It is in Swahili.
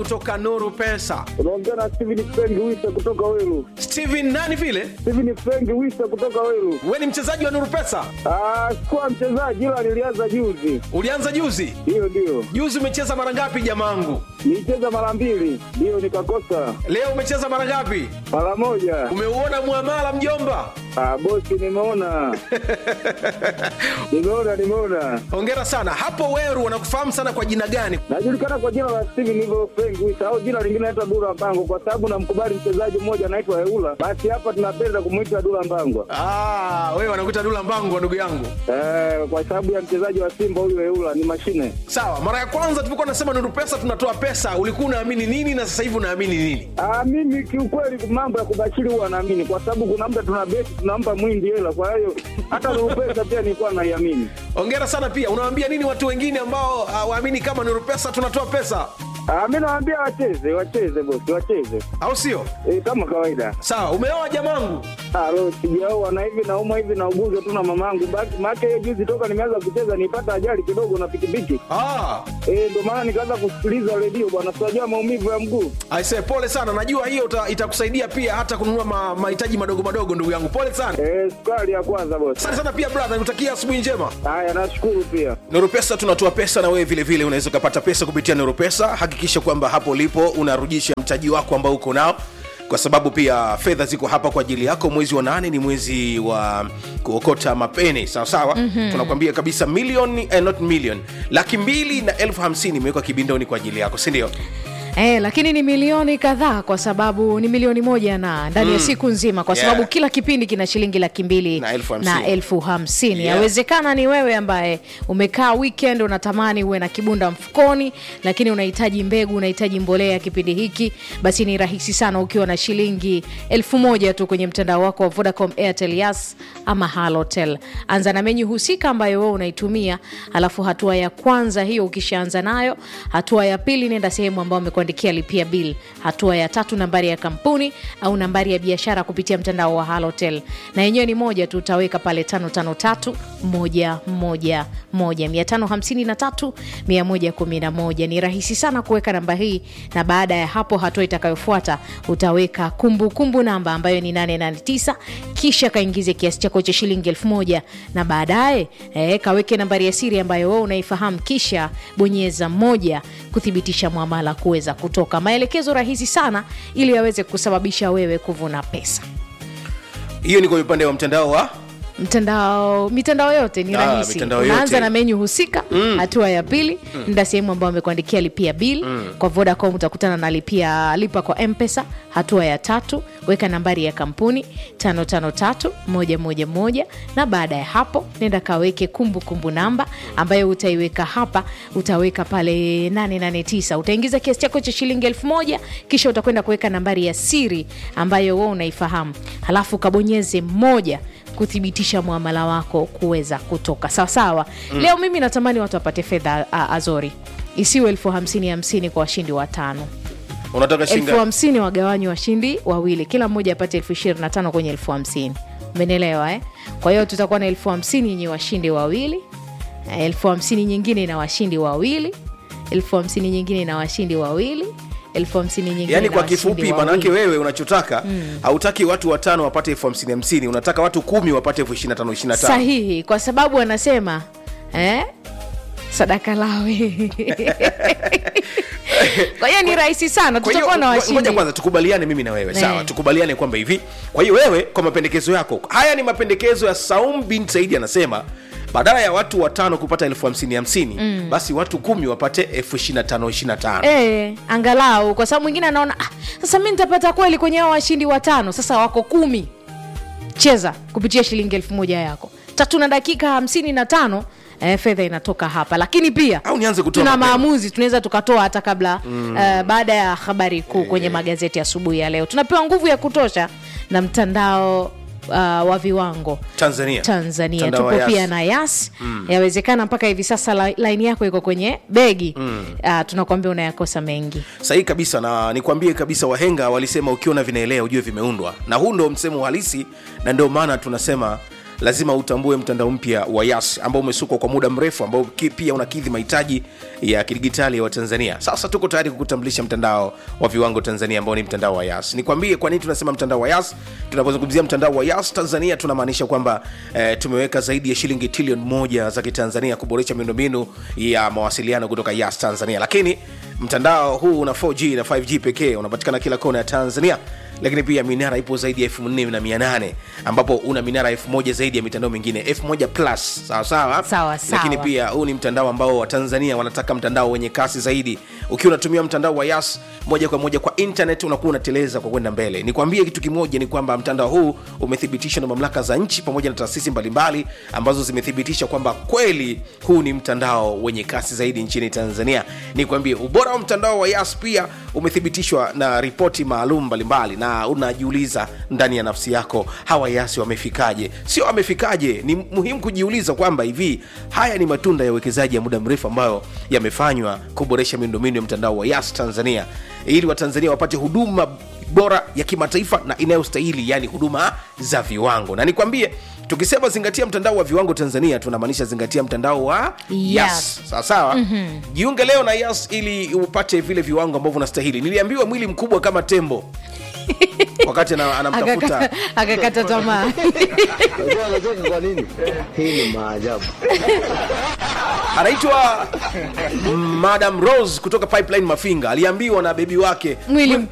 kutoka nuru pesa unaongea na Steven Frank Wisa kutoka Weru. steven nani vile Steven Frank Wisa kutoka Weru. we ni mchezaji wa nuru pesa Ah, sikuwa mchezaji ila nilianza juzi. ulianza juzi Ndio, ndio. juzi umecheza mara ngapi jamangu Nilicheza mara mbili, ndio nikakosa leo umecheza mara ngapi mara moja. umeuona mwamala mjomba Ah, bosi, nimeona nimeona nimeona. hongera sana hapo weru wanakufahamu sana kwa jina gani Najulikana kwa jina la Steven hivyo Frank Wisa au jina lingine naitwa Dula Mbango kwa sababu namkubali mchezaji mmoja anaitwa Eula. Basi hapa tunapenda kumwita Dula Mbango. ah, wewe wanakuita dula mbangu ndugu yangu Eh, kwa sababu ya mchezaji wa Simba huyu Eula ni mashine. sawa mara ya kwanza tulipokuwa nasema nuru pesa tunatoa pesa ulikuwa unaamini nini na sasa hivi unaamini nini Ah, mimi kiukweli mambo ya kubashiri huwa naamini kwa sababu kuna muda tuna beti tunampa mwindi hela, kwa hiyo hata Nurupesa pia nilikuwa naiamini. hongera sana pia unawaambia nini watu wengine ambao uh, waamini kama nuru pesa tunatoa pesa Ah, mimi nawaambia wacheze, wacheze bosi, wacheze au sio e, kama kawaida. sawa umeoa jamangu Ah, lo sijaoa na hivi naumwa hivi na ugonjwa tu na mamangu. Baki maana hiyo juzi toka nimeanza kucheza nipata ajali kidogo na pikipiki. ah, Eh, ndio maana nikaanza kusikiliza redio bwana, sijajua maumivu ya mguu. aise pole sana najua hiyo uta- itakusaidia pia hata kununua ma- mahitaji madogo madogo ndugu yangu pole sana Eh, sukari ya kwanza bosi. asante sana pia brother nikutakia asubuhi njema Haya, nashukuru pia. Nuru Pesa tunatoa pesa na wewe vile vile unaweza ukapata pesa kupitia Nuru Pesa. Hakikisha kwamba hapo ulipo unarudisha mtaji wako ambao uko nao, kwa sababu pia fedha ziko hapa kwa ajili yako. Mwezi wa nane ni mwezi wa kuokota mapeni, sawa sawa. mm-hmm. Tunakwambia kabisa milioni eh, not million, laki mbili na elfu hamsini imewekwa kibindoni kwa ajili yako, si ndio? Eh, lakini ni milioni kadhaa kwa sababu ni milioni moja na ndani ya siku nzima kwa Yeah. sababu kila kipindi kina shilingi laki mbili Na elfu hamsini. na elfu hamsini Yeah. yawezekana ni wewe ambaye umekaa weekend unatamani uwe na kibunda mfukoni lakini unahitaji mbegu unahitaji mbolea kipindi hiki basi ni rahisi sana ukiwa na shilingi elfu moja tu kwenye mtandao wako wa vodacom airtel yas ama halotel anza na menyu husika ambayo wewe unaitumia alafu hatua ya kwanza hiyo ukishaanza nayo hatua ya pili nenda sehemu ambayo amekuandikia lipia bill hatua ya tatu nambari ya kampuni au nambari ya biashara kupitia mtandao wa halotel na yenyewe ni moja tu utaweka pale 553 111 553 111 ni rahisi sana kuweka namba hii na baada ya hapo hatua itakayofuata utaweka kumbukumbu kumbu namba ambayo ni 889 kisha kaingize kiasi chako cha shilingi 1000 na baadaye eh, kaweke nambari ya siri ambayo wewe unaifahamu kisha bonyeza moja kuthibitisha mwamala kuweza kutoka maelekezo rahisi sana ili yaweze kusababisha wewe kuvuna pesa Hiyo ni kwa upande wa mtandao wa mtandao mitandao yote ni Ah, rahisi mitandao unaanza yote. na menyu husika hatua ya pili nda sehemu ambayo amekuandikia lipia bill kwa vodacom utakutana na lipia lipa kwa mpesa hatua ya tatu weka nambari ya kampuni 553111 na baada ya hapo nenda kaweke kumbukumbu namba ambayo utaiweka hapa utaweka pale 889 utaingiza kiasi chako cha shilingi 1000 kisha utakwenda kuweka nambari ya siri ambayo wewe unaifahamu halafu kabonyeze moja kuthibitisha mwamala wako kuweza kutoka sawasawa mm. leo mimi natamani watu wapate fedha a- azori isiwe elfu hamsini hamsini kwa washindi watano unataka elfu shinga hamsini wagawanywa washindi wawili kila mmoja apate elfu ishirini na tano kwenye elfu hamsini umenielewa eh? kwa hiyo tutakuwa na elfu hamsini yenye washindi wawili eh, elfu hamsini nyingine na washindi wawili elfu hamsini nyingine na washindi wawili elfu hamsini nyingine yaani na kwa washindi kifupi wawili. manake wewe unachotaka hautaki watu watano wapate elfu hamsini hamsini unataka watu kumi wapate elfu ishiri na tano ishiri na tano sahihi kwa sababu anasema eh? sadaka lawe kwa hiyo ni rahisi sana Kwa hiyo, tutakuwa na ngo- washindi ngoja kwanza tukubaliane mimi na wewe sawa Eh. tukubaliane kwamba hivi kwa hiyo wewe kwa mapendekezo yako haya ni mapendekezo ya saum bin saidi anasema badala ya watu watano kupata elfu hamsini hamsini mm. basi watu kumi wapate elfu ishiri na tano ishiri na tano Eh, angalau kwa sababu mwingine anaona ah, sasa mi nitapata kweli kwenye hao washindi watano sasa wako kumi cheza kupitia shilingi elfu moja yako tatu na dakika hamsini na tano eh, fedha inatoka hapa lakini pia au nianze kutoa tuna mapema? maamuzi tunaweza tukatoa hata kabla mm. uh, baada ya habari kuu kwenye magazeti asubuhi ya leo tunapewa nguvu ya kutosha na mtandao uh, wa viwango tanzania tanzania Mtandao wa tupo Yas. pia na yas mm. yawezekana mpaka hivi sasa la- laini yako iko kwenye begi mm. uh, tunakuambia unayakosa mengi sahihi kabisa na nikwambie kabisa wahenga walisema ukiona vinaelea ujue vimeundwa na huu ndo msemo halisi na ndio maana tunasema lazima utambue mtandao mpya wa yas ambao umesukwa kwa muda mrefu ambao ki- pia unakidhi mahitaji ya kidigitali ya watanzania sasa tuko tayari kukutambulisha mtandao wa viwango tanzania ambao ni mtandao wa yas nikwambie kwa nini tunasema mtandao wa yas tunapozungumzia mtandao wa yas tanzania tunamaanisha kwamba eh, tumeweka zaidi ya shilingi trilioni moja za kitanzania kuboresha miundombinu ya mawasiliano kutoka yas tanzania lakini mtandao huu una 4g na 5g pekee unapatikana kila kona ya tanzania lakini pia minara ipo zaidi ya 48 ambapo una minara 1000 zaidi ya mitandao mingine 1000 plus sawa sawa Sawa, sawa. lakini pia huu ni mtandao ambao watanzania wanataka mtandao wenye kasi zaidi ukiwa unatumia mtandao wa yas moja kwa moja kwa internet unakuwa unateleza kwa kwenda mbele nikwambie kitu kimoja ni kwamba mtandao huu umethibitishwa na mamlaka za nchi pamoja na taasisi mbalimbali ambazo zimethibitisha kwamba kweli huu ni mtandao wenye kasi zaidi nchini tanzania nikwambie ubora wa mtandao wa yas pia umethibitishwa na ripoti maalum mbalimbali na unajiuliza ndani ya nafsi yako hawa yasi wamefikaje sio wamefikaje ni muhimu kujiuliza kwamba hivi haya ni matunda ya uwekezaji ya muda mrefu ambayo yamefanywa kuboresha miundombinu ya mtandao wa yas tanzania ili watanzania wapate huduma bora ya kimataifa na inayostahili yani huduma za viwango na nikwambie tukisema zingatia mtandao wa viwango tanzania tunamaanisha zingatia mtandao wa Yes. yas sawasawa mm-hmm. jiunge leo na yas ili upate vile viwango ambavyo unastahili niliambiwa mwili mkubwa kama tembo wakati ana- anamtafuta Akakata- akakata tamaa Unajua anacheka kwa nini? Hii ni maajabu. anaitwa madam rose kutoka pipeline mafinga aliambiwa na bebi wake mwili